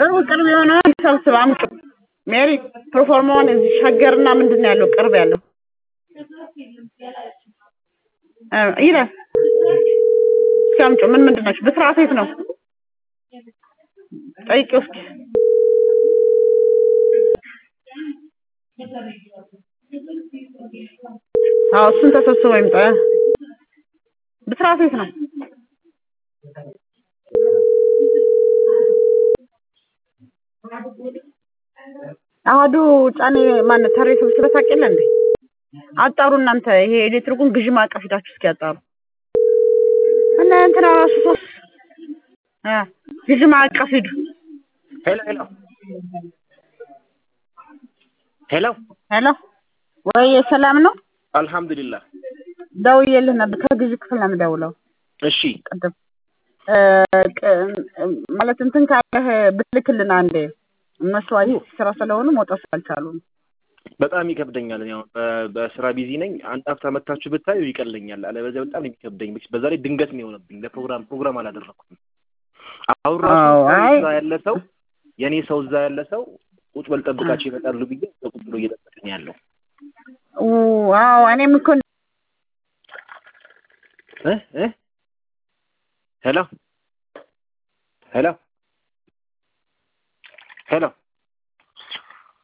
ቅርብ ቅርብ የሆነውን ሰብስብ አምጡ። ሜሪ ፕሮፎርማውን እዚህ ሸገርና ምንድን ነው ያለው ቅርብ ያለው እ ይላል እስኪ አምጪ። ምን ምንድን ናቸው? ብስራት የት ነው? ጠይቂው እስኪ አዎ እሱን ተሰብስቦ ይምጣ። ብስራት የት ነው? አህዱ ጫኔ ማነው ተሬ ሰብስበህ ታውቅ የለ እንዴ? አጣሩ እናንተ ይሄ ኤሌክትሪኩን ግዢ ማዕቀፍ ሂዳችሁ እስኪ አጣሩ። እና እንትና ራሱ ሶስት እ ግዢ ማዕቀፍ ሂዱ። ሄሎ ሄሎ ሄሎ ሄሎ ወይ ሰላም ነው? አልሐምዱሊላህ። ደውዬልህ ነበር ከግዢ ክፍል ነው የምደውለው። እሺ ቅድም እ ቅ- ማለት እንትን ካለህ ብትልክልን አንዴ እነሱ አዲስ ስራ ስለሆኑ መውጣት አልቻሉም። በጣም ይከብደኛል። እኔ አሁን በ- በስራ ቢዚ ነኝ። አንድ ሀፍታ መታችሁ ብታዩ ይቀለኛል። አለበለዚያ በጣም ነው የሚከብደኝ። በዛ ላይ ድንገት ነው የሆነብኝ። ለፕሮግራም ፕሮግራም አላደረኩም። አሁን ራሱ አዎ፣ ሰው አይ እዛ ያለ ሰው የእኔ ሰው እዛ ያለ ሰው ቁጭ በል ጠብቃቸው ይመጣሉ ብዬ ቁጭ ብሎ እየጠበቀኝ ያለው ው- አዎ እኔም እኮ እ እ ሄሎ ሄሎ ሄሎ